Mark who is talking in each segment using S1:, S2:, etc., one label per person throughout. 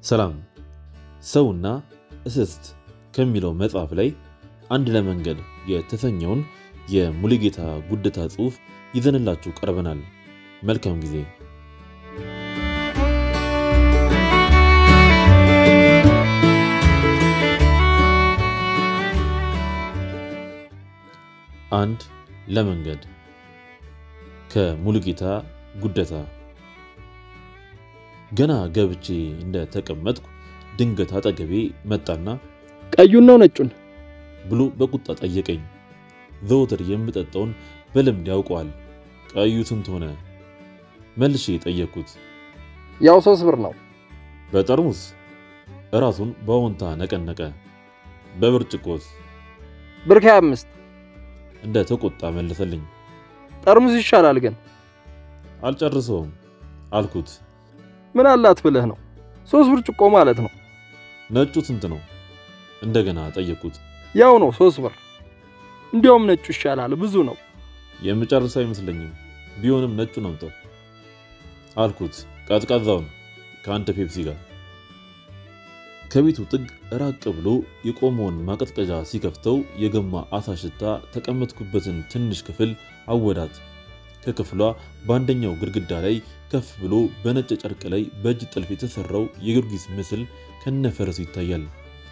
S1: ሰላም ሰውና እስስት ከሚለው መጽሐፍ ላይ አንድ ለመንገድ የተሰኘውን የሙሉጌታ ጉደታ ጽሑፍ ይዘንላችሁ ቀርበናል። መልካም ጊዜ። አንድ ለመንገድ ከሙሉጌታ ጉደታ። ገና ገብቼ እንደ ተቀመጥኩ ድንገት አጠገቤ መጣና
S2: ቀዩን ነው ነጩን
S1: ብሎ በቁጣ ጠየቀኝ። ዘወትር የምጠጣውን በልምድ ያውቀዋል። ቀዩ ስንት ሆነ? መልሼ ጠየቅኩት።
S2: ያው ሶስት ብር ነው።
S1: በጠርሙስ እራሱን በአዎንታ ነቀነቀ። በብርጭቆስ
S2: ብር ከሀያ አምስት
S1: እንደ ተቆጣ መለሰልኝ።
S2: ጠርሙስ ይሻላል ግን
S1: አልጨርሰውም አልኩት።
S2: ምን አላት ብለህ ነው? ሶስት ብርጭቆ ማለት ነው።
S1: ነጩ ስንት ነው? እንደገና ጠየቅኩት።
S2: ያው ነው ሶስት ብር። እንዲያውም ነጩ ይሻላል ብዙ ነው።
S1: የምጨርሰው አይመስለኝም። ቢሆንም ነጩ ነው ምጠው አልኩት። ቀዝቃዛውን ከአንድ ፔፕሲ ጋር ከቤቱ ጥግ ራቅ ብሎ የቆመውን ማቀዝቀዣ ሲከፍተው የገማ አሳ ሽታ ተቀመጥኩበትን ትንሽ ክፍል አወዳት። ከክፍሏ በአንደኛው ግድግዳ ላይ ከፍ ብሎ በነጭ ጨርቅ ላይ በእጅ ጥልፍ የተሰራው የጊዮርጊስ ምስል ከነፈረሱ ይታያል።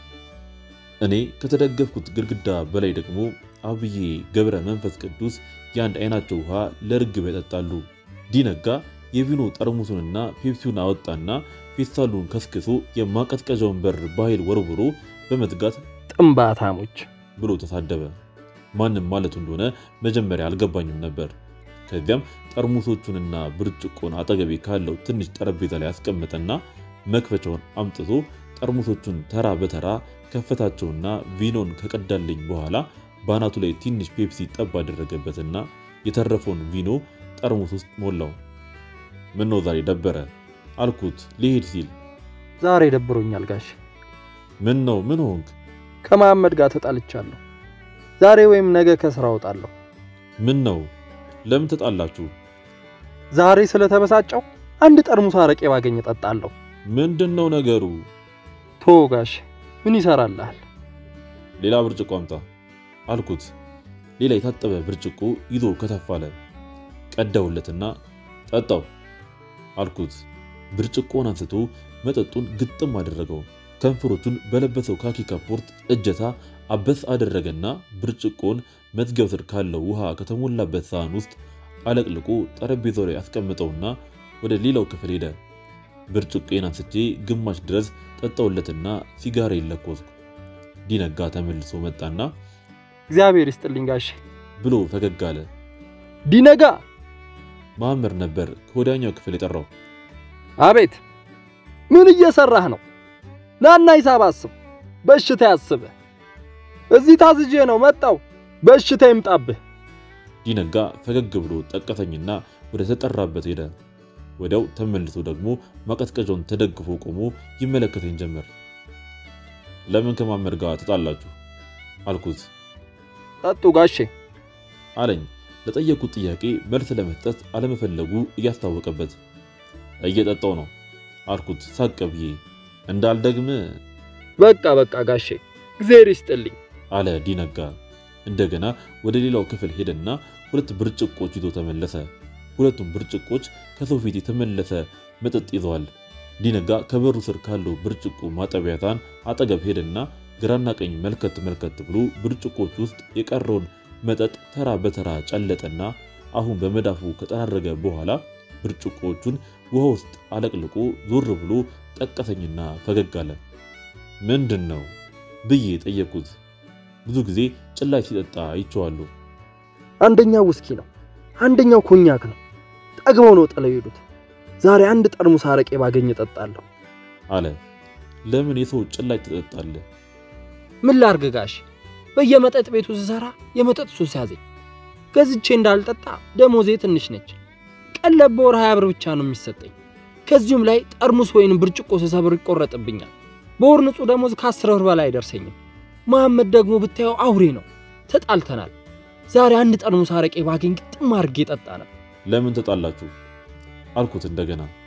S1: እኔ ከተደገፍኩት ግድግዳ በላይ ደግሞ አብዬ ገብረ መንፈስ ቅዱስ የአንድ አይናቸው ውሃ ለርግብ ያጠጣሉ። ዲነጋ የቪኖ ጠርሙሱንና ፔፕሲውን አወጣና ፌስታሉን ከስክሶ የማቀዝቀዣውን በር በኃይል ወርውሮ በመዝጋት
S2: ጥንባታሞች
S1: ብሎ ተሳደበ። ማንም ማለቱ እንደሆነ መጀመሪያ አልገባኝም ነበር። ከዚያም ጠርሙሶቹንና ብርጭቆን አጠገቤ ካለው ትንሽ ጠረጴዛ ላይ አስቀመጠና መክፈቻውን አምጥቶ ጠርሙሶቹን ተራ በተራ ከፈታቸውና ቪኖን ከቀዳልኝ በኋላ በአናቱ ላይ ትንሽ ፔፕሲ ጠብ አደረገበትና የተረፈውን ቪኖ ጠርሙስ ውስጥ ሞላው። ምነው ዛሬ ደበረ አልኩት ሊሄድ ሲል።
S2: ዛሬ ደብሮኛል ጋሽ።
S1: ምን ነው ምን ሆንክ?
S2: ከመሐመድ ጋር ተጣልቻለሁ። ዛሬ ወይም ነገ ከስራ እወጣለሁ።
S1: ምን ነው ለምን ተጣላችሁ?
S2: ዛሬ ስለተበሳጨው አንድ ጠርሙስ አረቄ ባገኝ እጠጣለሁ።
S1: ምንድን ነው ነገሩ?
S2: ቶ ጋሽ ምን ይሰራልሃል?
S1: ሌላ ብርጭቆ አምጣ አልኩት። ሌላ የታጠበ ብርጭቆ ይዞ ከተፋለ። ቀዳውለትና ጠጣው አልኩት። ብርጭቆን አንስቶ መጠጡን ግጥም አደረገው። ከንፈሮቹን በለበሰው ካኪ ካፖርት እጀታ አበስ አደረገና ብርጭቆን መዝጊያው ስር ካለው ውሃ ከተሞላበት ሳህን ውስጥ አለቅልቆ ጠረጴዛው ላይ አስቀምጠውና ወደ ሌላው ክፍል ሄደ። ብርጭቆን አንስቼ ግማሽ ድረስ ጠጣውለትና ሲጋራ ይለኮስኩ። ዲነጋ ተመልሶ መጣና
S2: እግዚአብሔር ይስጥልኝ ጋሽ
S1: ብሎ ፈገግ አለ።
S2: ዲነጋ
S1: መሐመድ ነበር ከወዲያኛው ክፍል የጠራው።
S2: አቤት ምን እየሰራህ ነው? ናና ሂሳብ አስብ። በሽታ ያስብህ። እዚህ ታዝዤ ነው መጣው። በሽታ ይምጣብህ።
S1: ዲነጋ ፈገግ ብሎ ጠቀሰኝና ወደ ተጠራበት ሄደ። ወዲያው ተመልሶ ደግሞ ማቀዝቀዣውን ተደግፎ ቆሞ ይመለከተኝ ጀመር። ለምን ከመሐመድ ጋር ተጣላችሁ አልኩት።
S2: ጠጡ ጋሼ
S1: አለኝ ለጠየቁት ጥያቄ መልስ ለመስጠት አለመፈለጉ እያስታወቀበት። እየጠጣው ነው አልኩት ሳቅ ብዬ። እንዳልደግም
S2: በቃ በቃ ጋሼ እግዚአብሔር ይስጥልኝ
S1: አለ ዲነጋ። እንደገና ወደ ሌላው ክፍል ሄደና ሁለት ብርጭቆች ይዞ ተመለሰ። ሁለቱም ብርጭቆች ከሰው ፊት የተመለሰ መጠጥ ይዘዋል። ዲነጋ ከበሩ ስር ካለው ብርጭቆ ማጠቢያ ሳህን አጠገብ ሄደና ግራና ቀኝ መልከት መልከት ብሎ ብርጭቆች ውስጥ የቀረውን መጠጥ ተራ በተራ ጨለጠና አሁን በመዳፉ ከጠራረገ በኋላ ብርጭቆቹን ውሃ ውስጥ አለቅልቆ ዞር ብሎ ጠቀሰኝና ፈገግ አለ። ምንድን ነው ብዬ ጠየቅኩት። ብዙ ጊዜ ጭላጭ ሲጠጣ አይቼዋለሁ።
S2: አንደኛው ውስኪ ነው፣ አንደኛው ኮኛክ ነው። ጠግበው ነው ጥለው ሄዱት። ዛሬ አንድ ጠርሙስ አረቄ ባገኝ እጠጣለሁ
S1: አለ። ለምን የሰው ጭላጭ ትጠጣለህ?
S2: ምን ላርግ ጋሽ፣ በየመጠጥ ቤቱ ስሰራ የመጠጥ ሱስ ያዘኝ። ገዝቼ እንዳልጠጣ ደሞዜ ትንሽ ነች። ቀለብ በወር ሀያ ብር ብቻ ነው የሚሰጠኝ። ከዚሁም ላይ ጠርሙስ ወይንም ብርጭቆ ስሰብር ይቆረጥብኛል። በወር ንጹህ ደሞዝ ከአስር ብር በላይ አይደርሰኝም። መሐመድ ደግሞ ብታየው አውሬ ነው። ተጣልተናል። ዛሬ አንድ ጠርሙስ አረቄ ባገኝ ግጥም አድርጌ ጠጣ ነበር።
S1: ለምን ተጣላችሁ? አልኩት እንደገና።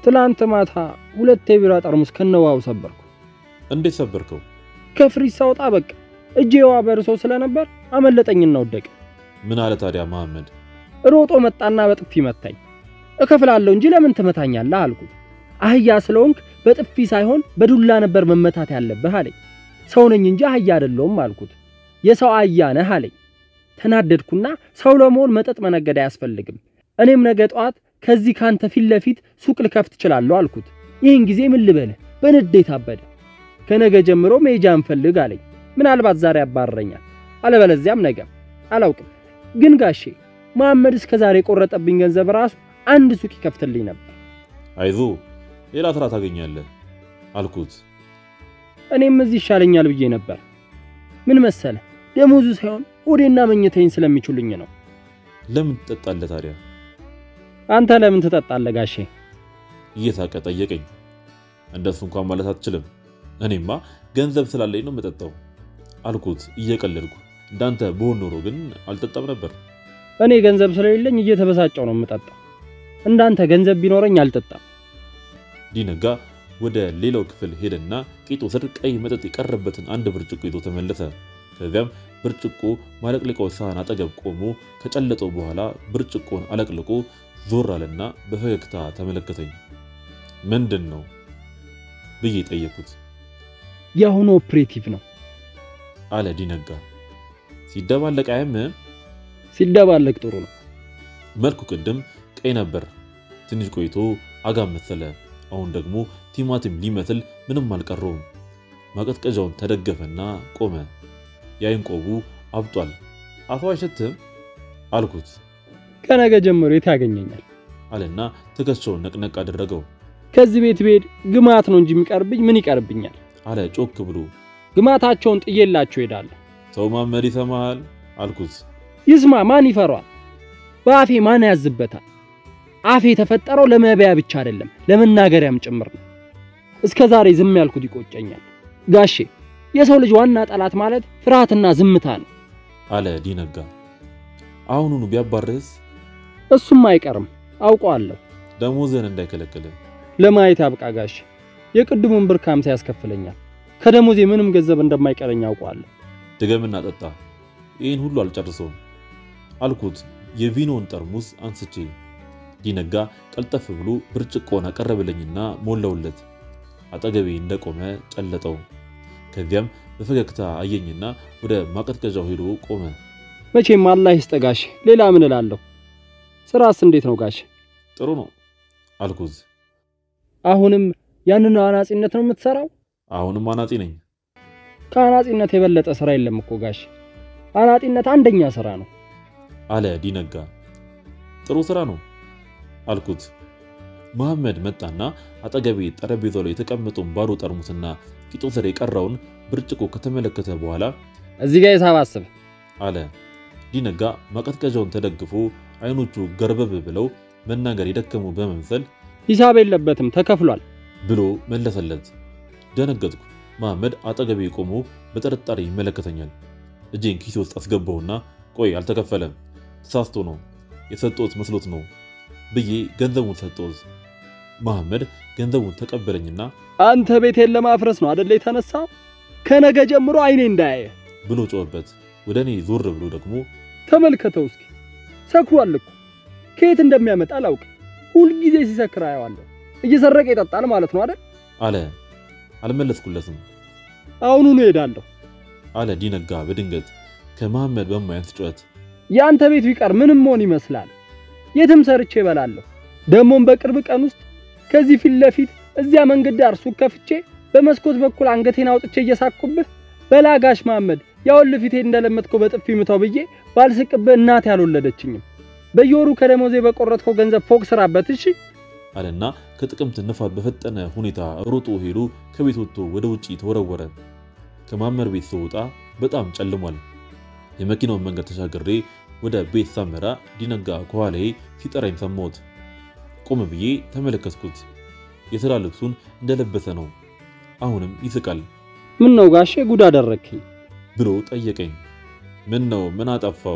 S2: ትላንት ማታ ሁለት የቢራ ጠርሙስ ከነዋው ሰበርኩ።
S1: እንዴት ሰበርከው?
S2: ከፍሪጅ ሳውጣ በቃ እጄ የዋ በርሶ ስለነበር አመለጠኝና ወደቀ።
S1: ምን አለ ታዲያ መሐመድ?
S2: ሮጦ መጣና በጥፊ መታኝ። እከፍላለሁ እንጂ ለምን ትመታኛለህ አልኩት። አህያ ስለሆንክ በጥፊ ሳይሆን በዱላ ነበር መመታት ያለብህ አለኝ። ሰው ነኝ እንጂ አህያ አይደለሁም አልኩት። የሰው አህያ ነህ አለኝ። ተናደድኩና ሰው ለመሆን መጠጥ መነገድ አያስፈልግም፣ እኔም ነገ ጠዋት ከዚህ ካንተ ፊት ለፊት ሱቅ ልከፍት እችላለሁ አልኩት። ይህን ጊዜ ምን ልበልህ በንዴት አበደ። ከነገ ጀምሮ መሄጃ እንፈልግ አለኝ። ምናልባት ዛሬ ያባረረኛል፣ አለበለዚያም ነገ አላውቅም። ግን ጋሼ መሐመድ እስከ ዛሬ የቆረጠብኝ ገንዘብ ራሱ አንድ ሱቅ ይከፍትልኝ ነበር።
S1: አይዞ ሌላ ስራ ታገኛለህ አልኩት።
S2: እኔም እዚህ ይሻለኛል ብዬ ነበር። ምን መሰለ ደሞዙ ሳይሆን ሆዴና መኝታዬን ስለሚችሉኝ ነው።
S1: ለምን ትጠጣለህ ታዲያ?
S2: አንተ ለምን ትጠጣለህ ጋሼ?
S1: እየሳቀ ጠየቀኝ። እንደሱ እንኳን ማለት አትችልም። እኔማ ገንዘብ ስላለኝ ነው የምጠጣው አልኩት እየቀለድኩ። እንዳንተ በሆን ኖሮ ግን አልጠጣም ነበር።
S2: እኔ ገንዘብ ስለሌለኝ እየተበሳጨው ነው የምጠጣው። እንዳንተ ገንዘብ ቢኖረኝ አልጠጣም።
S1: ዲነጋ ወደ ሌላው ክፍል ሄደና ቂጡ ስር ቀይ መጠጥ የቀረበትን አንድ ብርጭቆ ይዞ ተመለሰ። ከዚያም ብርጭቆ ማለቅለቂያው ሳህን አጠገብ ቆሞ ከጨለጠው በኋላ ብርጭቆን አለቅልቆ ዞር አለና በፈገግታ ተመለከተኝ። ምንድን ነው ብዬ ጠየኩት።
S2: የአሁኑ ኦፕሬቲቭ ነው
S1: አለ ዲነጋ። ሲደባለቅ አያምም?
S2: ሲደባለቅ ጥሩ ነው።
S1: መልኩ ቅድም ቀይ ነበር፣ ትንሽ ቆይቶ አጋም መሰለ። አሁን ደግሞ ቲማቲም ሊመስል ምንም አልቀረውም። ማቀዝቀዣውን ተደገፈና ቆመ። የአይን ቆቡ አብጧል። አፉ አይሸትም አልኩት
S2: ከነገ ጀምሮ የት ያገኘኛል?
S1: አለና ትከሻውን ነቅነቅ አደረገው።
S2: ከዚህ ቤት ብሄድ ግማት ነው እንጂ የሚቀርብኝ ምን ይቀርብኛል?
S1: አለ ጮክ ብሎ።
S2: ግማታቸውን ጥዬላቸው ሄዳለሁ።
S1: ሰው ማመድ ይሰማሃል አልኩት።
S2: ይስማ፣ ማን ይፈሯል? በአፌ ማን ያዝበታል? አፌ የተፈጠረው ለመብያ ብቻ አይደለም ለመናገሪያም ጭምር ነው። እስከ ዛሬ ዝም ያልኩት ይቆጨኛል። ጋሼ የሰው ልጅ ዋና ጠላት ማለት ፍርሃትና ዝምታ ነው።
S1: አለ ዲነጋ። አሁኑኑ ቢያባርህስ?
S2: እሱም አይቀርም አውቀዋለሁ።
S1: ደሞዝህን እንዳይከለክል
S2: ለማየት ያብቃ ጋሼ። የቅድሙን ብር ከሃምሳ ያስከፍለኛል። ከደሞዜ ምንም ገንዘብ እንደማይቀረኝ አውቀዋለሁ።
S1: ድገምና ጠጣ። ይህን ሁሉ አልጨርሰውም አልኩት የቪኖን ጠርሙስ አንስቼ። ዲነጋ ቀልጠፍ ብሎ ብርጭቆን አቀረበልኝና ሞላውለት። አጠገቤ እንደቆመ ጨለጠው። ከዚያም በፈገግታ አየኝና ወደ ማቀዝቀዣው ሄዶ ቆመ።
S2: መቼም አላህ ይስጥ ጋሼ። ሌላ ምን እላለሁ? ስራስ እንዴት ነው ጋሼ?
S1: ጥሩ ነው አልኩት።
S2: አሁንም ያንን አናጺነት ነው የምትሰራው?
S1: አሁንም አናጺ ነኝ
S2: ከአናጺነት የበለጠ ስራ የለም እኮ ጋሼ። አናጺነት አንደኛ ስራ ነው።
S1: አለ ዲነጋ። ጥሩ ስራ ነው አልኩት። መሐመድ መጣና አጠገቤ ጠረጴዛው ላይ የተቀመጠውን ባዶ ጠርሙስና ቂጡ ስር የቀረውን ብርጭቆ ከተመለከተ በኋላ
S2: እዚህ ጋር ሂሳብ አስብ
S1: አለ። ዲነጋ ማቀዝቀዣውን ተደግፎ አይኖቹ ገርበብ ብለው መናገር የደከሙ በመምሰል
S2: ሂሳብ የለበትም ተከፍሏል
S1: ብሎ መለሰለት። ደነገጥኩ። መሐመድ አጠገቤ ቆሞ በጥርጣሬ ይመለከተኛል። እጄን ኪሴ ውስጥ አስገባውና ቆይ አልተከፈለም፣ ተሳስቶ ነው የሰጠሁት መስሎት ነው ብዬ ገንዘቡን ሰጠሁት። መሐመድ ገንዘቡን ተቀበለኝና
S2: አንተ ቤቴን ለማፍረስ ነው አደለ የተነሳው? ከነገ ጀምሮ አይኔ እንዳያየ
S1: ብሎ ጮኸበት። ወደ እኔ ዞር ብሎ ደግሞ
S2: ተመልከተው እስኪ ሰክሯል እኮ ከየት እንደሚያመጣ አላውቅም። ሁልጊዜ ሲሰክር አየዋለሁ። እየሰረቀ ይጠጣል ማለት ነው አይደል?
S1: አለ። አልመለስኩለትም።
S2: አሁኑኑ እሄዳለሁ።
S1: አለ ዲነጋ በድንገት ከመሐመድ በማያንስ ጩኸት።
S2: የአንተ ቤት ቢቀር ምንም መሆን ይመስላል። የትም ሰርቼ እበላለሁ። ደግሞም በቅርብ ቀን ውስጥ ከዚህ ፊት ለፊት እዚያ መንገድ ዳር ሱቅ ከፍቼ በመስኮት በኩል አንገቴን አውጥቼ እየሳቅኩብህ በላጋሽ መሐመድ ያውል ፊቴ እንደለመጥከው በጥፊ ምታው ብዬ ባልስቅብህ እናቴ አልወለደችኝም። በየወሩ ከደሞዜ በቆረጥከው ገንዘብ ፎቅ ስራበት እሺ።
S1: አለና ከጥቅምት ንፋት በፈጠነ ሁኔታ ሮጦ ሄዶ ከቤት ወጥቶ ወደ ውጪ ተወረወረ። ከማመር ቤት ስወጣ በጣም ጨልሟል። የመኪናውን መንገድ ተሻግሬ ወደ ቤት ሳመራ ዲነጋ ከኋላዬ ሲጠራኝ ሰማሁት። ቆም ብዬ ተመለከትኩት። የሥራ ልብሱን እንደለበሰ ነው። አሁንም ይስቃል
S2: ምን ነው ጋሼ ጉድ አደረግከኝ
S1: ብሎ ጠየቀኝ። ምን ነው ምን አጠፋው?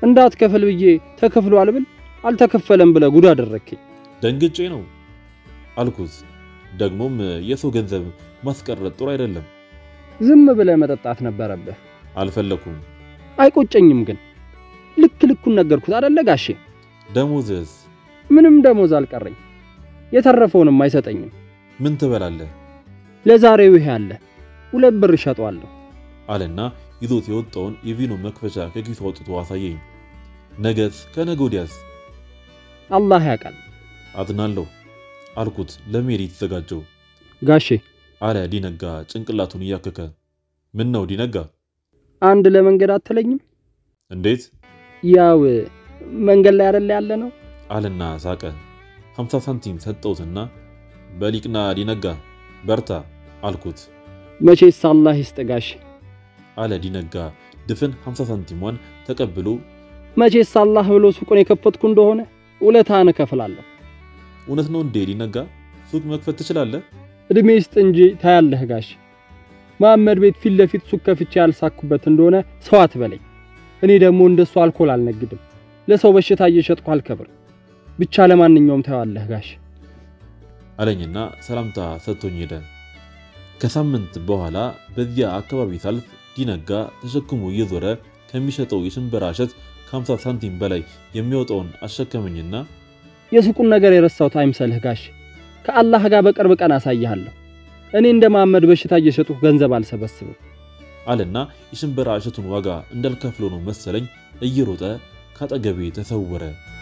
S2: እንዳትከፍል ብዬ ተከፍሏል ብል አልተከፈለም ብለህ ጉድ አደረግከኝ።
S1: ደንግጬ ነው አልኩት። ደግሞም የሰው ገንዘብ ማስቀረት ጥሩ አይደለም።
S2: ዝም ብለህ መጠጣት ነበረብህ።
S1: አልፈለኩም።
S2: አይቆጨኝም ግን ልክ ልኩን ነገርኩት አደለ ጋሼ?
S1: ደሞዝስ?
S2: ምንም ደሞዝ አልቀረኝ። የተረፈውንም አይሰጠኝም።
S1: ምን ትበላለህ?
S2: ለዛሬው ይሄ አለ፣ ሁለት ብር እሸጠዋለሁ
S1: አለና ይዞት የወጣውን የቪኖ መክፈቻ ከኪሱ አውጥቶ አሳየኝ። ነገስ? ከነገ ወዲያስ?
S2: አላህ ያውቃል።
S1: አዝናለሁ አልኩት ለመሄድ የተዘጋጀው
S2: ጋሼ
S1: አለ ዲነጋ ጭንቅላቱን እያከከ። ምን ነው ዲነጋ?
S2: አንድ ለመንገድ አትለኝም?
S1: እንዴት?
S2: ያው መንገድ ላይ አይደለ ያለ ነው
S1: አለና ሳቀ። 50 ሳንቲም ሰጠውትና በሊቅና ዲነጋ በርታ አልኩት።
S2: መቼስ አላህ ይስጥ ጋሼ።
S1: አለ ዲነጋ ድፍን 50 ሳንቲሟን ተቀብሎ
S2: መቼስ አላህ ብሎ ሱቁን የከፈትኩ እንደሆነ ውለታህን እከፍላለሁ።
S1: እውነት ነው እንዴ ዲነጋ? ሱቅ መክፈት ትችላለህ?
S2: እድሜ ይስጥ እንጂ ታያለህ ጋሼ። መሐመድ ቤት ፊት ለፊት ሱቅ ከፍቼ ያልሳኩበት እንደሆነ ሰው አትበለኝ። እኔ ደግሞ እንደሱ አልኮል አልነግድም። ለሰው በሽታ እየሸጥኩ አልከብር። ብቻ ለማንኛውም ታያለህ ጋሼ።
S1: አለኝና ሰላምታ ሰጥቶኝ ሄደ። ከሳምንት በኋላ በዚያ አካባቢ ሳልፍ ዲነጋ ተሸክሞ እየዞረ ከሚሸጠው የሽንበራ እሸት ከ50 ሳንቲም በላይ የሚወጣውን አሸከመኝና
S2: የሱቁን ነገር የረሳሁት አይምሰልህ ጋሼ። ከአላህ ጋር በቅርብ ቀን አሳይሃለሁ። እኔ እንደ መሐመድ በሽታ እየሸጥኩ ገንዘብ አልሰበስብም።
S1: አለና የሽንበራ እሸቱን ዋጋ እንዳልከፍሎ ነው መሰለኝ እየሮጠ ካጠገቤ ተሰወረ።